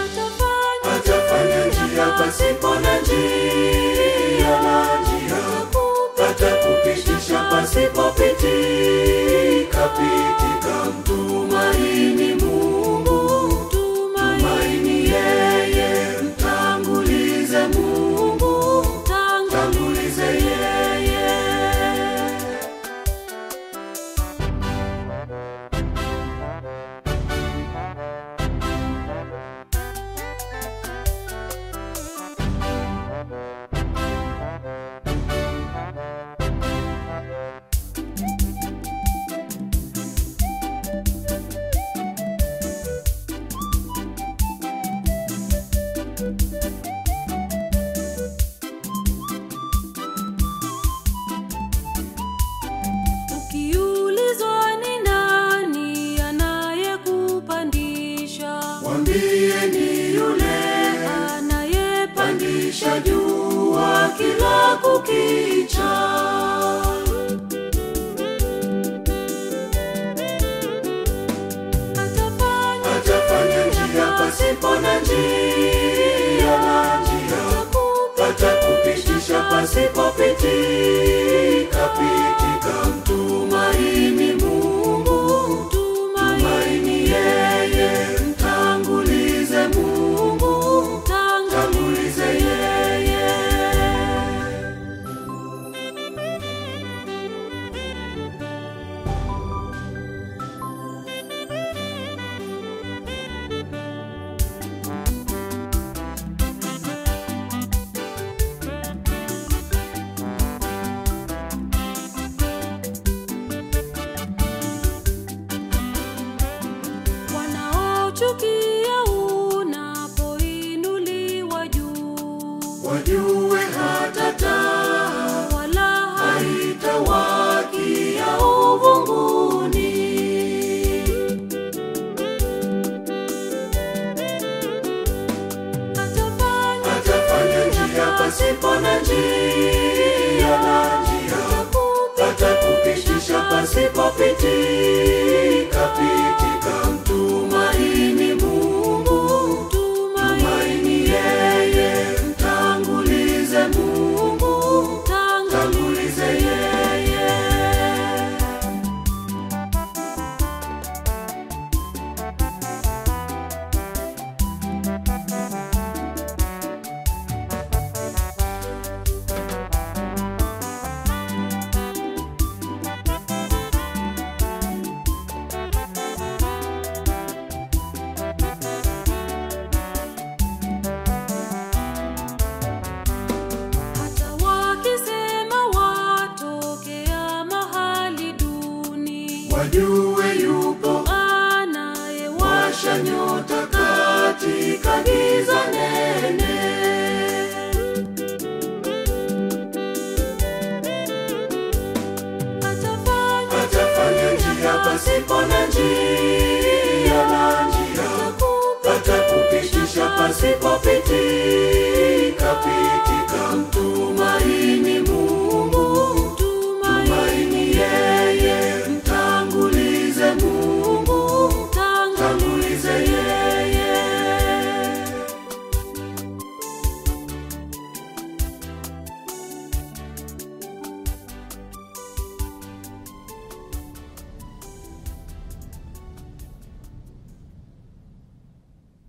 atafanya atafanya njia pasipo na njia na njia atakupitisha pasipopitika pitika mtumaini mungu tumaini yeye mtangulize mungu tangulize yeye Ukiulizwa ni nani anayekupandisha, mwambie ni yule anayepandisha pandisha jua kila kukicha atafanya atafanya njia pasipo na njia na njia atakupitisha pasipopitika pitika mtumaini mungu tumaini yeye mtangulize mungu tangulize yeye wanaochukia unapoinuliwa juu, wajue hata taa wala haitawakia uvunguni hatafanya atafanya njia pasipo